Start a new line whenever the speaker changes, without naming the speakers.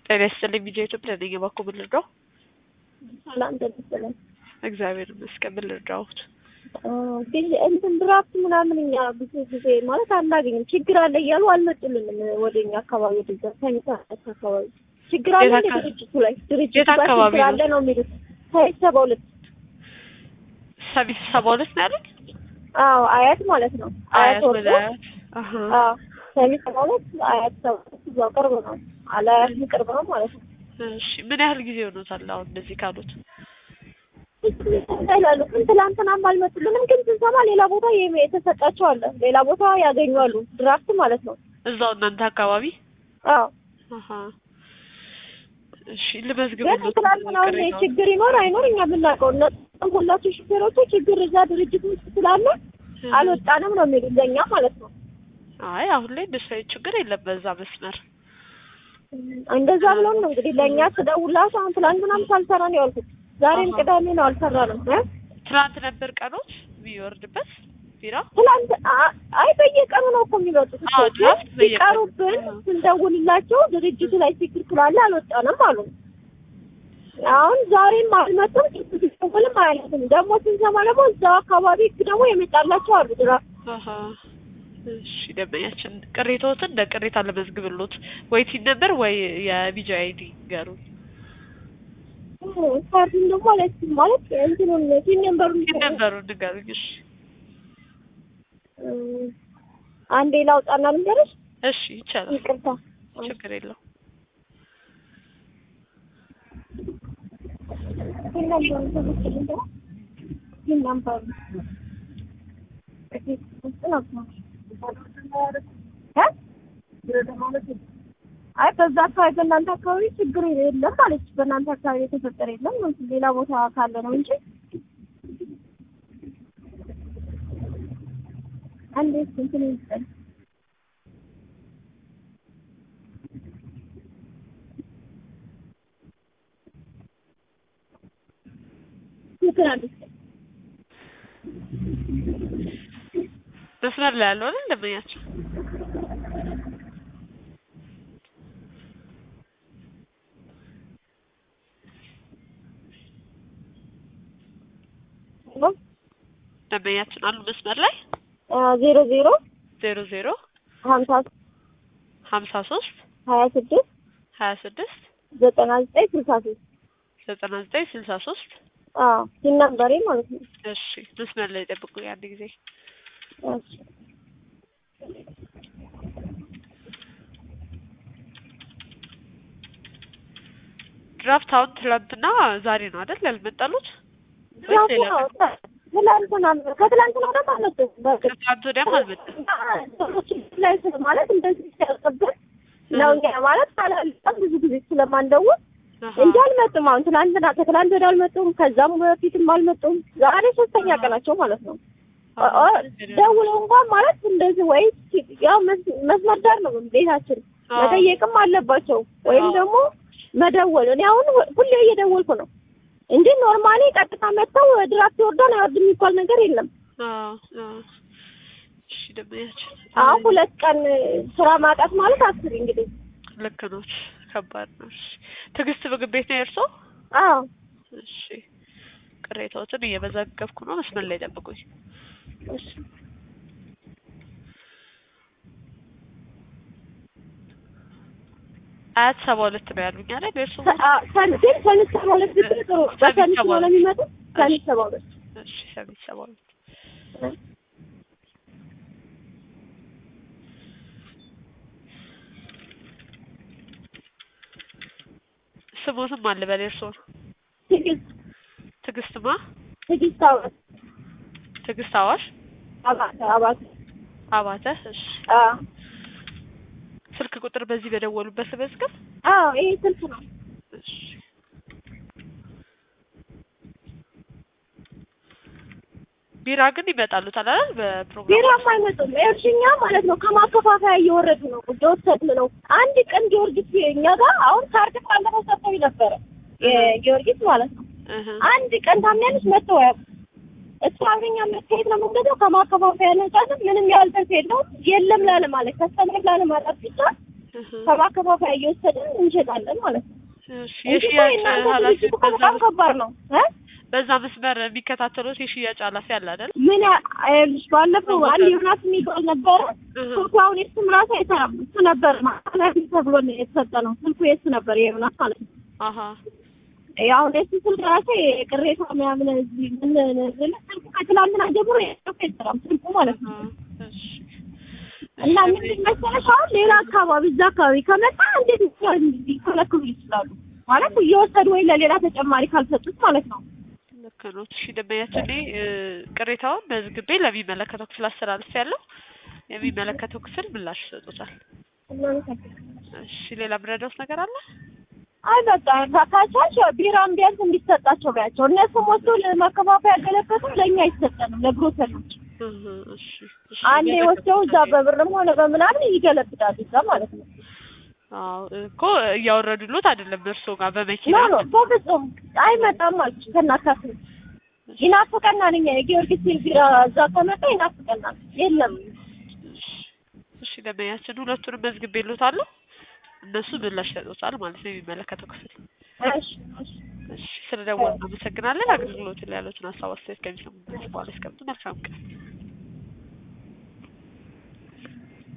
ጤና ይስጥልኝ ቢጄ ኢትዮጵያ ነኝ። እባክዎ ምን ልርዳው?
ሰላም ደህና
እግዚአብሔር ይመስገን። ምን ልርዳዎት?
ግን እንትን ድራፍት ምናምን እኛ ብዙ ጊዜ ማለት አናገኝም። ችግር አለ እያሉ አልመጡልንም። ወደ እኛ አካባቢ ወደዛ ሳይንስ አካባቢ ችግር አለ
የት
እንደ
አካ-
ድርጅቱ ላይ ድርጅቱ
የት
ጋር
አካባቢ
ችግር
ነው?
አለ ነው የሚሉት። ሳይንስ ሰባ ሁለት
ሰሚት ሰባ ሁለት ነው ያሉኝ?
አዎ አያት ማለት ነው። አያት
አያት
ወርዶ
ወደ አያት። አሀ።
አዎ ሳይንስ ሰባ ሁለት አያት ሰባ ሁለት እዛው ቅርብ ነው። አላያት ቅርብ ነው ማለት ነው።
እሺ ምን ያህል ጊዜ ሆኖታል አሁን እንደዚህ ካሉት?
ይላሉ ግን ትላንትናም አልመጡልንም። ግን ስንሰማ ሌላ ቦታ የሚ- የተሰጣቸው አለ ሌላ ቦታ ያገኛሉ ድራፍት ማለት ነው።
እዛው እናንተ አካባቢ?
አዎ
አሀ። እሺ
ግን
ልመዝግብሎት
ትላንትና አሁን
ቅሬታውን።
ችግር ይኖር አይኖር እኛ ብናውቀው እነሱም ሁላችሁ ሹፌሮቹ ችግር እዛ ድርጅት ውስጥ ስላለ አልወጣንም ነው የሚሉት ለእኛ ማለት ነው።
አይ አሁን ላይ እንደሱ አይነት ችግር የለም በዛ መስመር።
እንደዛ ብለውን ነው እንግዲህ ለእኛ ስደውላቸው አሁን ትላንትናም ሳልሰራ ነው ያልኩት። ዛሬም
አሃ።
ቅዳሜ ነው አልሰራንም እ
ትናንት ነበር ቀኖት የሚወርድበት ቢራ?
ትላንት አ- አይ በየቀኑ ነው እኮ የሚመጡት እኮ።
አዎ፣
ግን
ድራፍት በየቀኑ።
ሲቀሩብን
አዎ።
ስንደውልላቸው ድርጅቱ ላይ ችግር ስላለ አልወጣንም አሉ። አሁን ዛሬም አልመጡም። ሲደውልም አያነሱም። ደግሞ ስንሰማ ደግሞ እዛው አካባቢ ደግሞ የመጣላቸው አሉ ድራፍት
አሀ። እሺ ደንበኛችን ቅሬታዎትን እንደ ቅሬታ ለመዝግብሎት ወይ ቲን ነበር ወይ የቢጂ አይዲ ገሩኝ።
ካርዱን ደግሞ ማለት ማለት እንትኑን ቲን ነምበሩን
ቲን ነበሩ ንገሩኝ። እሺ
እ፣ አንዴ ላውጣና ልንገርሽ።
እሺ ይቻላል፣
ይቅርታ
ችግር የለው።
ቲን ነምበሩን ተመስልኝ ደግሞ ቲን ነምበሩን እዚህ ውስጥ ነው እ? አይ በዛ አካባቢ በእናንተ አካባቢ ችግር የለም ማለች። በእናንተ አካባቢ የተፈጠረ የለም ሌላ ቦታ ካለ ነው እንጂ አንዴ እንትን ይስጠኝ ምክር አንዴ ይስጠኝ።
መስመር ላይ ያለው አይደል ደንበኛችን? ደንበኛችን አሉ መስመር ላይ
አ፣ ዜሮ ዜሮ
ዜሮ ዜሮ
ሀምሳ
ሀምሳ ሶስት
ሀያ ስድስት
ሀያ ስድስት
ዘጠና ዘጠኝ ስልሳ ሶስት
ዘጠና ዘጠኝ ስልሳ ሶስት
አዎ ቲን ነምበሬ ማለት ነው።
እሺ መስመር ላይ ጠብቁኝ አንድ ጊዜ
እሺ
ድራፍት አሁን ትላንትና ዛሬ ነው አይደል ያልመጣሉት? ወይስ ሌላ ቀን?
ትላንትና ከትላንትና ደግሞ አልመጡም። በእርግጥ
ከትላንት ወዲያም አልመጣም።
ሰዎች ላይ ስለ- ማለት እንደዚህ ሲያልቅብን ነው እኛ ማለት ካላልቀም ብዙ ጊዜ ስለማንደውል
አሃ።
እንጂ አልመጡም። አሁን ትላንትና ከትላንት ወዲያ አልመጡም። ከዛም በፊትም አልመጡም። ዛሬ ሶስተኛ ቀናቸው ማለት ነው። ኦ- ኦ- ደውለው እንኳን ማለት እንደዚህ ወይ ያው መስ- መስመር ዳር ነው ቤታችን
አዎ።
መጠየቅም አለባቸው ወይም
አዎ።
ደግሞ መደወል። እኔ አሁን ሁሌ እየደወልኩ ነው እንጂ ኖርማሊ ቀጥታ መጥተው ድራፍት ይወርዳል አይወርድም የሚባል ነገር የለም።
አዎ፣ አዎ። እሺ ደንበኛችን
አሁን ሁለት ቀን ስራ ማጣት ማለት አስቢ እንግዲህ።
ልክ ነው። ከባድ ነው። እሺ ትዕግስት ምግብ ቤት ነው የእርሶ?
አዎ
እሺ ቅሬታዎትን እየመዘገብኩ ነው። መስመር ላይ ጠብቁኝ።
እሺ
አያት ሰባ ሁለት ነው ያሉኝ አይደል? የእርሶ
ሰ- አ- ሰን- ግን ሰሚት ሰባ ሁለት ብትል ጥሩ። በሰሚት
ሰባ
ስለሆነ
ሁለት።
የሚመጡት ሰሚት ሰባ ሁለት
እሺ ሰሚት ሰባ ሁለት ስሞትም አለ በል የእርሶ
ትዕግስት
ትዕግስትማ
ትዕግስት አባት
ትዕግስት አዋሽ
አባት አባት
አባተ እሺ
አዎ
ስልክ ቁጥር በዚህ በደወሉበት ልመዝገብ
አዎ ይሄ ስልክ ነው።
እሺ ቢራ ግን ይመጣሉታል አይደል በፕሮግራም
ቢራም አይመጡም። እርሽኛ ማለት ነው ከማከፋፈያ እየወረዱ ነው እየወሰድን ነው። አንድ ቀን ጊዮርጊስ እኛ ጋር አሁን ካርድ ባለፈው ሰጥተውኝ ነበረ የጊዮርጊስ ማለት ነው።
እህ
አንድ ቀን ታምኛለሽ መጥተው አያውቁም። እሱ አብረኛ መታየት ነው የምንገዛው ከማከፋፈያ ነጻነት ምንም ያህል ትርፍ የለውም። የለም ላለ ማለት ከስተመር ላለ ማለት ብቻ
እህ፣
ከማከፋፈያ እየወሰድን እንሸጣለን ማለት ነው።
እሺ
እንጂ እኮ
የሽያጭ
የእናንተ
ኃላፊ
ድርጅት እኮ
በዛ
በጣም
መስ-
ከባድ ነው እ
በዛ መስመር የሚከታተሉት የሽያጭ ኃላፊ አለ አይደል?
ምን ያ- ይኸውልሽ ባለፈው አንድ ዮናስ የሚባል ነበረ
እህ፣
ስልኩ አሁን የሱም ራሱ አይሰራም። እሱ ነበር ኃላፊ ተብሎ ነው የተሰጠ ነው። ስልኩ የሱ ነበር የዮናስ ማለት ነው።
አሀ
አሁን የሱ ስልክ ራሱ ቅሬታ ምናምን እዚህ ምን ምን ስልኩ ከትላንትና ጀምሮ የሱ አይሰራም ስልኩ ማለት ነው።
አሀ፣ እሺ
እና ምንድን መሰለሽ አሁን ሌላ አካባቢ እዛ አካባቢ ከመጣ እንዴት ሊከለክሉ ይችላሉ? ማለት እየወሰዱ ወይ ለሌላ ተጨማሪ ካልሰጡት ማለት ነው።
ልክ ነው። እሺ ደንበኛችን እኔ እ፣ ቅሬታውን መዝግቤ ለሚመለከተው ክፍል አስተላልፍ ያለው የሚመለከተው ክፍል ምላሽ ይሰጡታል። እሺ ሌላ ምረዳውስ ነገር አለ?
አይ በቃ ካቻች ቢራም ቢያንስ እንዲሰጣቸው ቢያቸው እነሱም ወስዶ ለማከፋፈያ ያገለገሉ ለእኛ አይሰጠንም ለግሮሰሪዎች
እህ፣ እሺ እሺ
አንዴ ወስደው እዛ በብርም ሆነ በምናምን ይገለብጣሉ እዛ ማለት ነው።
አዎ እኮ እያወረዱሎት አይደለም እርሶ ጋር
ኖ
በመኪና
ኖ በፍጹም አይመጣም አልኩሽ። ከናካፍል ይናፍቀናል። እኛ የጊዮርጊስ ቢራ እዛ ከመጣ ይናፍቀናል። የለም
እሺ ደንበኛችን ሁለቱንም መዝግቤሎታለሁ። እነሱ ምላሽ ይሰጡታል ማለት ነው የሚመለከተው ክፍል።
እሺ እሺ
እሺ ስለደወሉ አመሰግናለን። አገልግሎት ላይ ያሉትን ሀሳብ አስተያየት ከሚሰሙበት በኋላ እስከምቱ መልካም ቀን